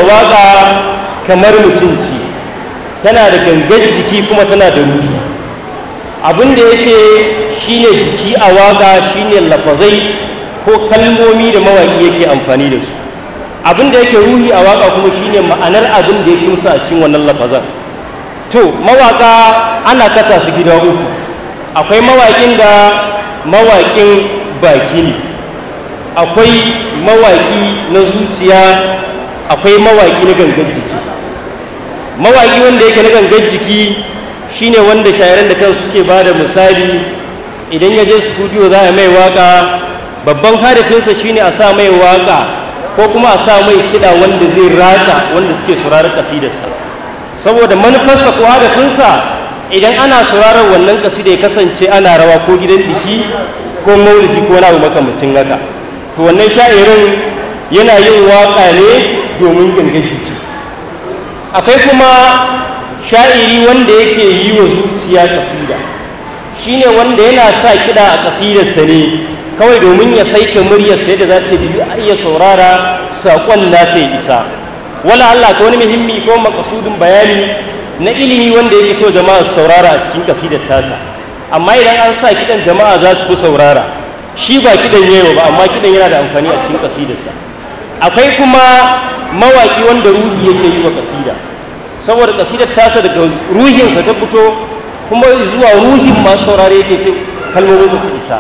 waka kamar mutunci tana da gangan jiki kuma tana da ruhi abin da yake shine jiki a waka shine lafazai ko kalmomi da mawaƙi yake amfani da su abin da yake ruhi a waka kuma shine ma'anar abin da yake musu a cikin wannan lafazan to mawaka ana kasa su gida uku akwai mawaƙin da mawaƙin baki ne akwai mawaƙi na zuciya akwai mawaƙi na gangan jiki mawaƙi wanda yake na gangan jiki shine wanda shayaran da kansu suke ba da misali idan ya je studio za a mai waka babban hadafinsa shine a sa mai waka ko kuma a sa mai kiɗa wanda zai ratsa wanda suke sauraron kasidarsa saboda manufarsa ko hadafinsa idan ana sauraron wannan kasida ya kasance ana rawa ko gidan biki ko maulidi ko wani abu makamacin haka to wannan sha'irin yana yin waka ne domin gangan jiki akwai kuma sha'iri wanda yake yi wa zuciya kasida shine wanda yana sa kiɗa a kasidarsa ne kawai domin ya saita muryarsa yadda za ta biyu a iya saurara saƙon nasa ya isa wala Allah ka wani muhimmi ko makasudin bayani na ilimi wanda yake so jama'a su saurara a cikin kasidar tasa amma idan an sa kiɗan jama'a za su fi saurara shi ba kiɗan yayi ba amma kiɗan yana da amfani a cikin kasidarsa akwai kuma mawaƙi wanda ruhi yake yi wa kasida saboda kasidar tasa daga ruhinsa ta fito kuma zuwa ruhin masu saurare yake sai kalmominsa su isa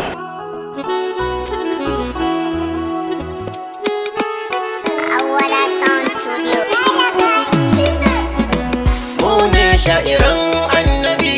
Awala Sound Studio. mu ne sha'iran annabi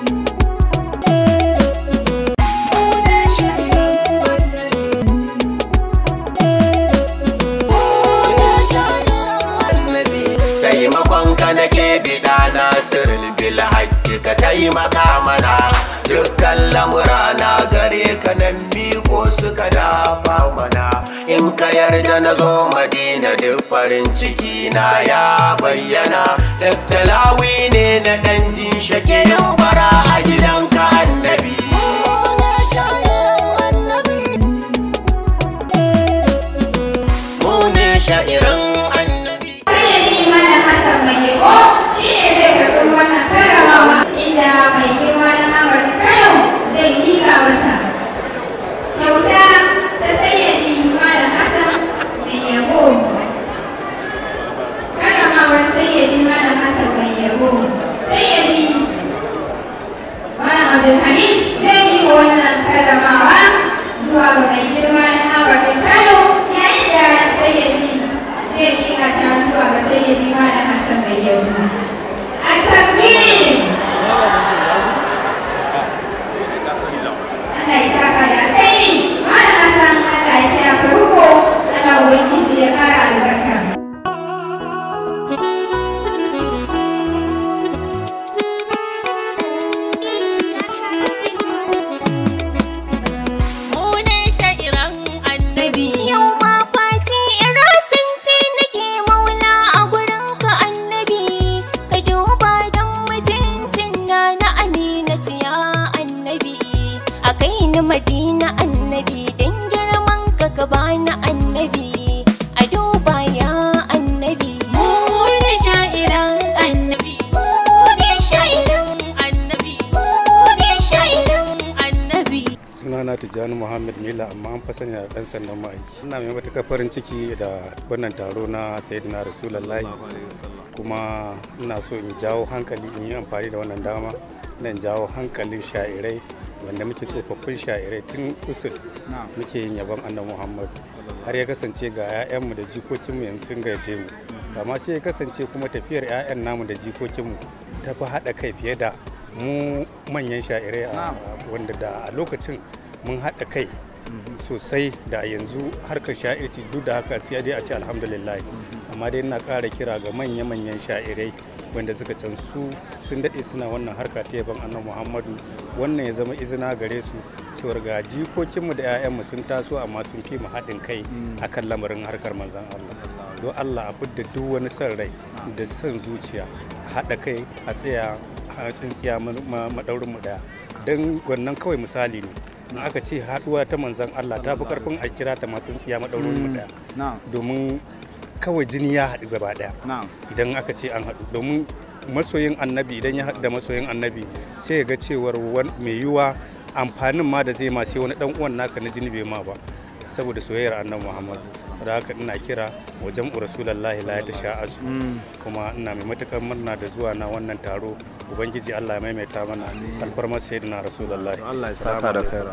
taimakon ka nake bida nasirul bil haqqi ka taimaka mana dukkan lamura na gare ka nan miko suka dafa mana in ka yarda na zo madina duk farin ciki na ya bayyana tattalawi ne na ɗan jin shakin bara a gidanka annabi mu ne sha'iran annabi Sayyidi Malam Hassan mai yabo shi ne zai karɓi wannan karramawa inda mai girma na Ahmad Kano zai miƙa masa. Kyauta ta Sayyidi Malam Hassan mai yabo. Karramawar Sayyidi Malam Hassan mai yabo. Sayyidi Malam Abdulhamid zai miƙa wannan karramawa zuwa ga mai girma na Ahmad Kano yayin da Sayyidi zai miƙa ta zuwa ga sayyidi Malam Hassan mai yau. A takbir! Allah ya saka da alkhairi. Malam Hassan Allah ya taya ka ruko. Allah ubangiji ya ƙara albarka. Mu ne sha'iran annabi Yau ma fati irasinti nake maula a gurin ka annabi Ka duba don mutuncin na na aminati ya annabi A kai ni madina annabi don girman ka ka bani annabi A duba ya annabi Mu ne sha'iran annabi Mu ne sha'iran annabi Mu ne sha'iran annabi sunana tijjani muhammad mila amma an fa sani da dan sandan ma'aiki ina mai matuƙar farin ciki da wannan taro na sayyidina rasulullahi kuma ina so in jawo hankali in yi amfani da wannan dama nan jawo hankalin sha'irai wanda muke tsofaffin sha'irai tun usul muke yin yabon annabi muhammad har ya kasance ga 'ya'yanmu da jikokinmu yanzu sun gaje mu amma sai ya kasance kuma tafiyar 'ya'yan namu da jikokinmu ta fi haɗa kai fiye da mu manyan sha'irai a wanda da a lokacin mun haɗa kai sosai da yanzu harkar sha'irci duk da haka sai dai a ce alhamdulillah amma dai ina ƙara kira ga manya-manyan sha'irai wanda suka can su sun daɗe suna wannan harka ta yaban annabi muhammadu wannan ya zama izina gare su cewar ga jikokinmu da 'ya'yanmu sun taso amma sun fi mu haɗin kai akan lamarin harkar manzan allah don allah a fidda duk wani son rai da son zuciya a haɗa kai a tsaya a tsintsiya maɗaurin mu ɗaya don wannan kawai misali ne in aka ce haɗuwa ta manzan allah ta fi karfin a kira ta ma tsintsiya maɗaurin mu ɗaya domin kawai jini ya haɗu gaba ɗaya na'am idan aka ce an haɗu domin masoyin annabi idan ya haɗu da masoyin annabi sai ya ga cewar wan- mai yiwuwa amfanin ma da zai ma sai wani dan uwan naka na jini bai ma ba saboda soyayyar annabi muhammad da haka ina kira wajen rasulullahi la ta sha'asu kuma ina mai matukar murna da zuwa na wannan taro ubangiji allah ya maimaita mana alfarmar sayyidina rasulullahi Allah ya saka da kai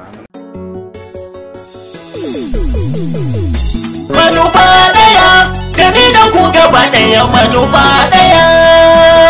manufa daya da ni da ku gaba daya manufa daya